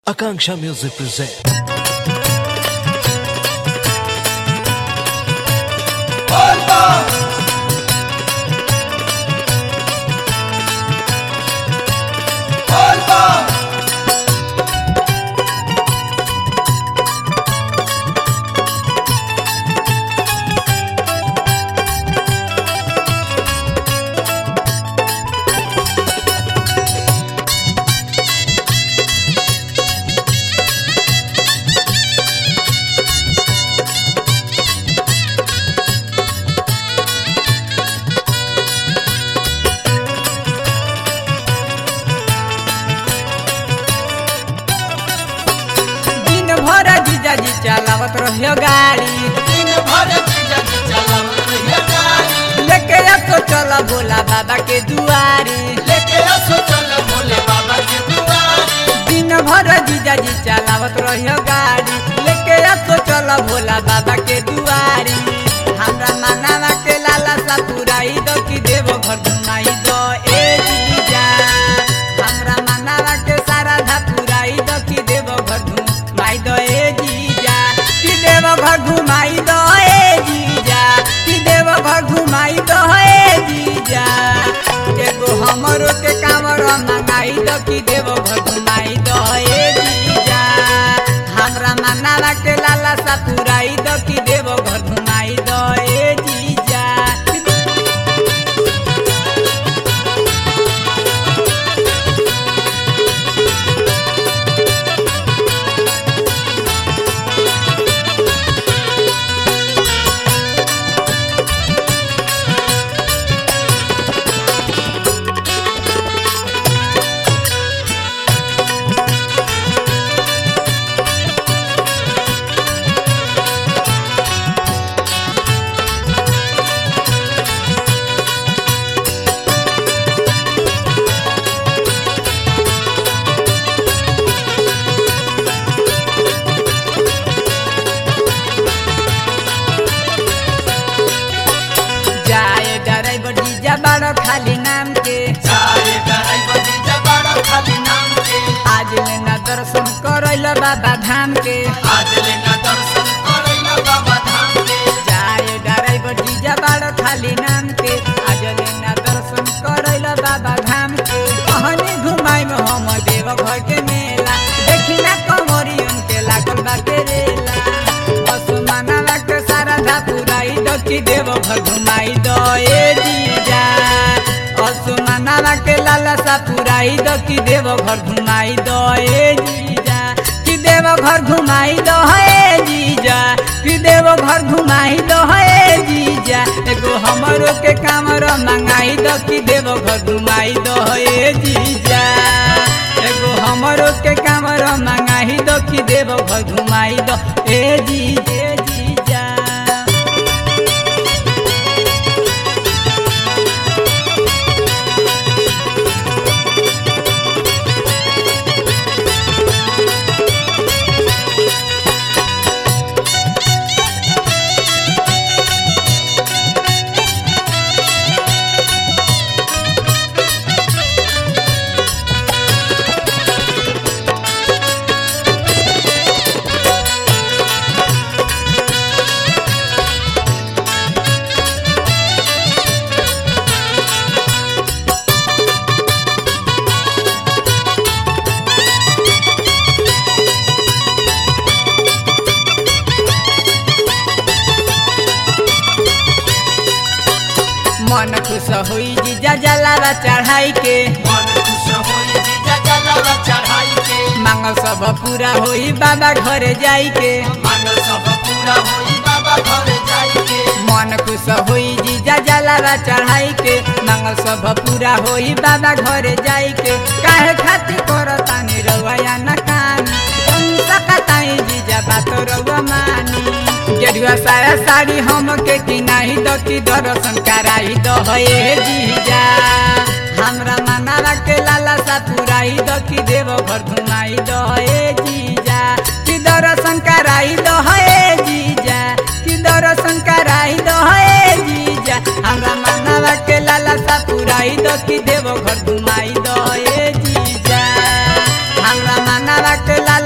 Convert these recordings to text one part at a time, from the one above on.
Akanksha Music present. दिन भर जीजाजी चलावत रहियो गाड़ी दिन भर जीजाजी चलावत रहिया गाड़ी लेके तो चला भोला बाबा के दुआरी लेके असो चल भोले बाबा के दुआरी दिन भर जीजाजी चलावत रहियो गाड़ी लेके तो चला भोला बाबा के दुआरी हमरा मानावा के लाला सा पुराई दो कि देव घर घुमाई दो ए जीजा हमरा मानावा के सारा धा पुराई दो कि देव घर घुमाई दो ए जीजा कि देव घर घुमाई दो ए जीजा कि देव घर घुमाई दो ए जीजा एगो हमरो के कामर मंगाई दो कि देव घर घुमाई दो ए जीजा हमरा मनावा के लाला सा पुराई दो कि देव घर घुमाई दो ए जीजा जाए ड्राइवर जीजा बड़ो खाली नाम के चाहे ड्राइवर जीजा बड़ा खाली नाम के आज लेना दर्शन करैल बाबा धाम के आज लेना दर्शन करैला बाबा धाम के जाए ड्राइवर जीजा बड़ो खाली नाम के आज लेना दर्शन करैल बाबा धाम के कहनी घुमाई में हम देव घर के मेला देखी ना कमरी उनके लागल बाटे रेला असमाना के सारा धा पुराई दो कि देव घर घुमाई दो ए जीजा असमाना के लाला सा पुराई दो कि देव घर घुमाई दो ए जीजा कि देव घर घुमाई दो ए जीजा कि देव घर घुमाई दो ए जीजा एगो हमरो के कामर मंगाई दो कि देव घर घुमाई दो ए जीजा एगो हमरो के कामर मंगाई दो कि देव घर घुमाई दो ए जीजा ए जीजा मन खुश होई जीजा जलावा चढ़ाई के मन खुश होई जीजा जलावा चढ़ाई के मांग सब पूरा होई बाबा घरे जाई के मांगल सब पूरा होई बाबा घर जाई के मन खुश होई जीजा जलावा चढ़ाई के मांग सब पूरा होई बाबा घरे जाई के काहे खातिर करतानी रवैया न कानी सकताई जीजा बात रउआ मानी गेरुआ साया साड़ी हम के किनाही दो कि दर्शन कराई दो हे जीजा हमरा मनावा के लाला सा पुराई दो कि देव घर घुमाई दो हे जीजा कि दर्शन कराई दो हे जीजा कि दर्शन कराई दो हे जीजा हमरा मनावा के लाला सा पुराई दो कि देव घर घुमाई दो हे जीजा हमरा मनावा के लाला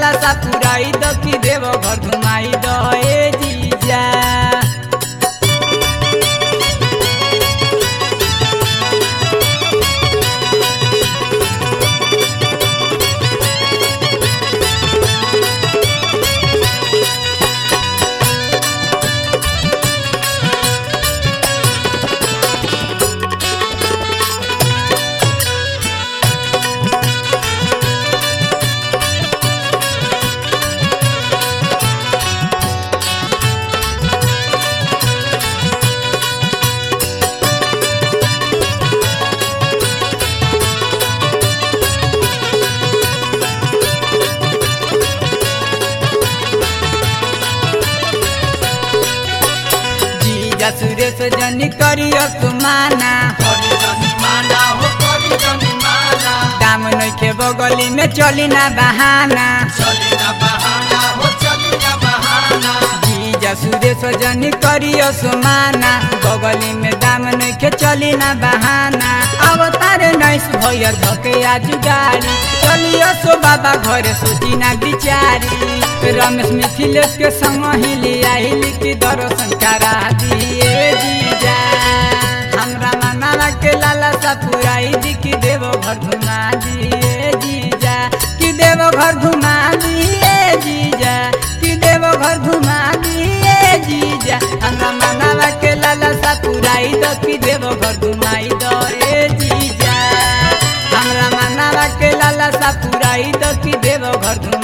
सुरेश जनी करियो सुमाना करी जनी माना हो करी जनी माना दाम नइखे बगली में चली ना बहाना चली ना बहाना हो चली ना बहाना जीजा सुरेश जनी करियो सुमाना बगली में दाम नइखे चली ना बहाना अवतार नैस भैया धके आज गाड़ी चलियो सो बाबा घर सोची ना बिचारी रमेश मिथिलेश के संग हिली आइली की दर्शन करा दिए जीजा हमरा मनावा के लाला सा पुराई दी की देवो घर घुमा दिए जीजा कि देवो घर घुमा दिए जीजा कि देवो घर घुमा दिए जीजा हमरा मनावा के लाला सा पुराई दो कि देवो घर घुमाई दो ए जीजा हमरा मनावा के लाला सा पुराई दो कि देवो घर घुमा